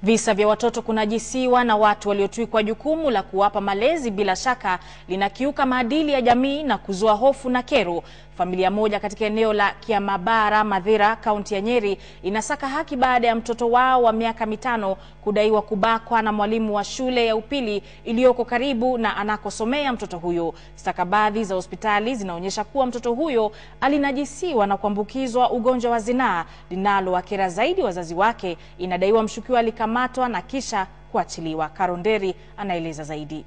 Visa vya watoto kunajisiwa na watu waliotwikwa jukumu la kuwapa malezi bila shaka linakiuka maadili ya jamii na kuzua hofu na kero. Familia moja katika eneo la Kiamabara, Mathira, kaunti ya Nyeri inasaka haki baada ya mtoto wao wa miaka mitano kudaiwa kubakwa na mwalimu wa shule ya upili iliyoko karibu na anakosomea mtoto huyo. Stakabadhi za hospitali zinaonyesha kuwa mtoto huyo alinajisiwa na kuambukizwa ugonjwa wa zinaa linalowakera zaidi wazazi wake. Inadaiwa mshukiwa alikamatwa na kisha kuachiliwa. Karonderi anaeleza zaidi.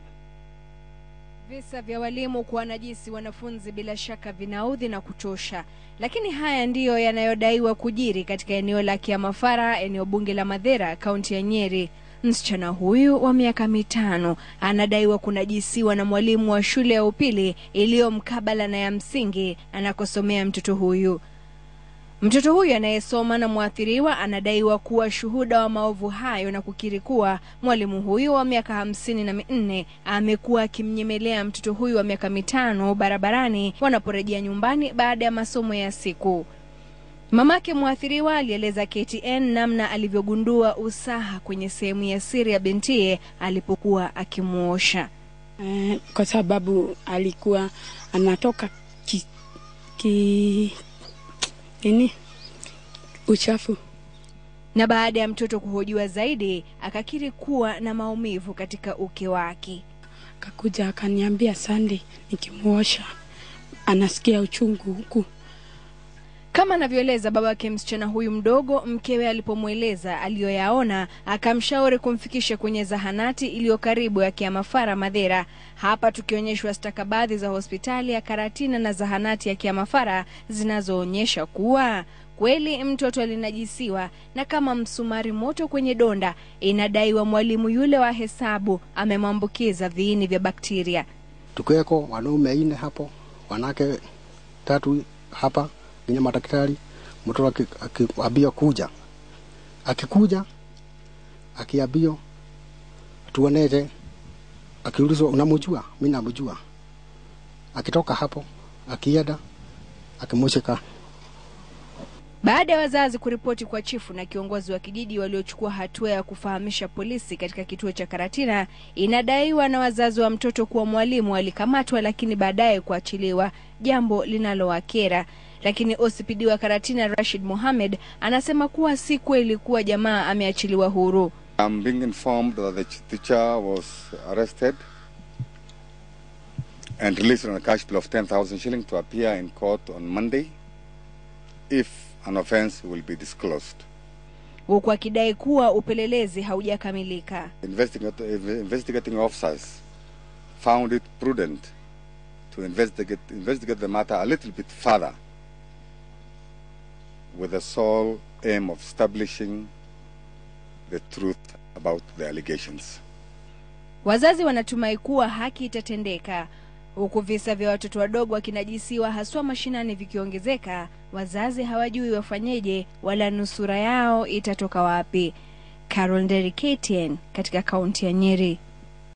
Visa vya walimu kuwanajisi wanafunzi bila shaka vinaudhi na kuchosha, lakini haya ndiyo yanayodaiwa kujiri katika eneo la Kiamafara, eneo bunge la Mathira, kaunti ya Nyeri. Msichana huyu wa miaka mitano anadaiwa kunajisiwa na mwalimu wa shule ya upili iliyo mkabala na ya msingi anakosomea mtoto huyu. Mtoto huyu anayesoma na mwathiriwa anadaiwa kuwa shuhuda wa maovu hayo na kukiri kuwa mwalimu huyu wa miaka hamsini na minne amekuwa akimnyemelea mtoto huyu wa miaka mitano barabarani wanaporejea nyumbani baada ya masomo ya siku. Mamake mwathiriwa alieleza KTN namna alivyogundua usaha kwenye sehemu ya siri ya bintiye alipokuwa akimwosha. Eh, kwa sababu alikuwa anatoka ki, ki, nini uchafu. Na baada ya mtoto kuhojiwa zaidi, akakiri kuwa na maumivu katika uke wake. Akakuja akaniambia Sandi, nikimwosha anasikia uchungu huku. Kama anavyoeleza babake msichana huyu mdogo, mkewe alipomweleza aliyoyaona, akamshauri kumfikisha kwenye zahanati iliyo karibu ya Kiamafara Mathira. Hapa tukionyeshwa stakabadhi za hospitali ya Karatina na zahanati ya Kiamafara zinazoonyesha kuwa kweli mtoto alinajisiwa na kama msumari moto kwenye donda, inadaiwa mwalimu yule wa hesabu amemwambukiza viini vya bakteria. Tukiweko wanaume ine hapo, wanawake tatu hapa yenye madaktari. Mtoto akiambia kuja, akikuja akiambio tuonete, akiulizwa unamjua, mimi namjua. Akitoka hapo akienda akimushika Baada ya wazazi kuripoti kwa chifu na kiongozi wa kijiji waliochukua hatua ya kufahamisha polisi katika kituo cha Karatina, inadaiwa na wazazi wa mtoto kuwa mwalimu alikamatwa lakini baadaye kuachiliwa, jambo linalowakera. Lakini OCPD wa Karatina Rashid Mohamed anasema kuwa si kweli kuwa jamaa ameachiliwa huru. I'm being informed that the teacher was arrested and released on a cash bill of 10,000 shillings to appear in court on Monday if an offense will be disclosed. huku akidai kuwa upelelezi haujakamilika. Investigate- Investigating officers found it prudent to investigate, investigate the matter a little bit further with the sole aim of establishing the truth about the allegations. Wazazi wanatumai kuwa haki itatendeka, huku visa vya watoto wadogo wakinajisiwa haswa mashinani vikiongezeka. Wazazi hawajui wafanyeje wala nusura yao itatoka wapi. Carol Nderi, KTN, katika kaunti ya Nyeri.